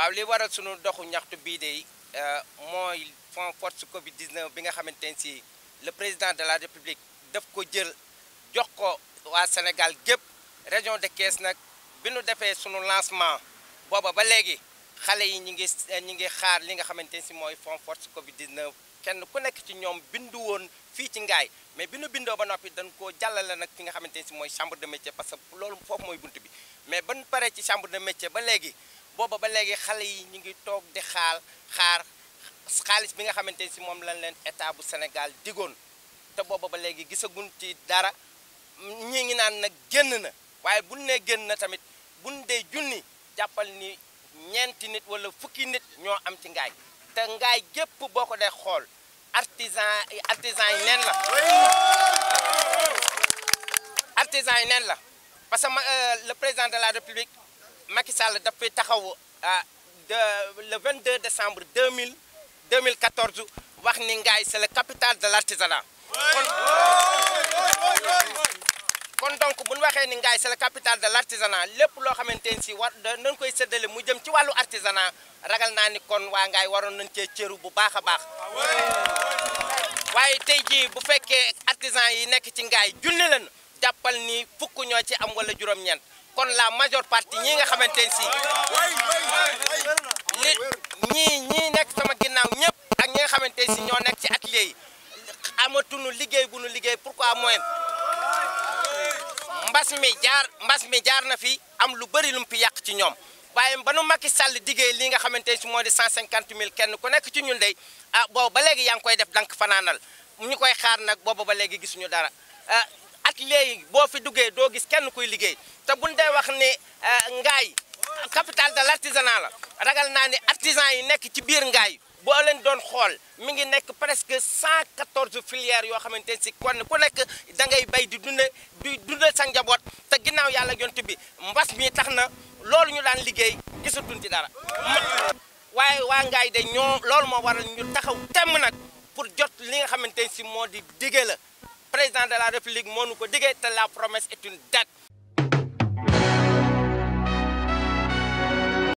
waaw li waral sunu doxu ñaxtu bii de mooy fond force Covid 19 bi nga xamante ne si le président de la république daf ko jël jox ko waa Sénégal gépp région de Thiès nag bi nu defee sunu lancement booba ba léegi xale yi ñi ngi ñi ngi xaar li nga xamante ne si mooy fond force Covid 19 kenn ku nekk ci ñoom bindu woon fii ci ngaay mais bi nu bindoo ba noppi dañ koo jàllale nag fi nga xamante ne si mooy chambre de métier parce que loolu foofu mooy bunt bi mais ban paree ci chambre de métier ba léegi booba ba léegi xale yi ñu ngi toog di xaal xaar xaalis bi nga xamante ne si moom lañ leen état bu Sénégal digoon te booba ba léegi gisaguñ ci dara ñi ngi naan nag génn na waaye buñ nee génn na tamit buñ dee junni jàppal ni ñeenti nit wala fukki nit ñoo am ci ngaay te ngaay gépp boo ko dee xool artisan artisan yi neen la artisan yi neen la parce que le président de la république Macky Sall dafay taxaw de le 22 décembre 2000 2014 wax ni ngaay c'est la capitale de l'artisanat kon donc bu ñu waxee ni ngaay c'est la capitale de l'artisanat lépp loo xamante ni si war nañ koy séddale mu jëm ci wàllu artisanat ragal naa ni kon waa ngaay waroon nañ cee cëru bu baax a baax waaye tey jii bu fekkee artisan yi nekk ci ngaay junni lañu jàppal ni fukk ñoo ci am wala juróom-ñeent kon la majeure partie ñii nga xamante ne si li ñii ñii nekk sama ginnaaw ñëpp ak ñi nga xamante ne si ñoo nekk ci atelier yi amatuñu liggéey bu nu liggéey pourquoi moyen mbas mi jaar mbas mi jaar na fi am lu bëri lu mu fi yàq ci ñoom waaye ba nu Macky Sall diggee li nga xamante ne si moo di 150 000 kenn ku nekk ci ñun dey ah boobu ba léegi yaa ngi koy def dank fanaanal ñu koy xaar nag boobu ba léegi gisuñu dara atelier yi boo fi duggee doo gis kenn kuy liggéey te buñ dee wax ni ngaay capitale de l'artisanat la ragal naa ni artisan yi nekk ci biir ngaay boo leen doon xool mi ngi nekk presque 114 filières yoo xamante ne si kon ku nekk da ngay bay di dunde di dunde sa njaboot te ginnaaw yàlla yont bi mbas mi tax na loolu ñu daan liggéey gisatuñ ci dara waaye waa ngaay de ñoo loolu moo waral ñu taxaw temm nag pour jot li nga xamante ne si moo di dige la président de la république moo nu ko diggee te la promesse est une dette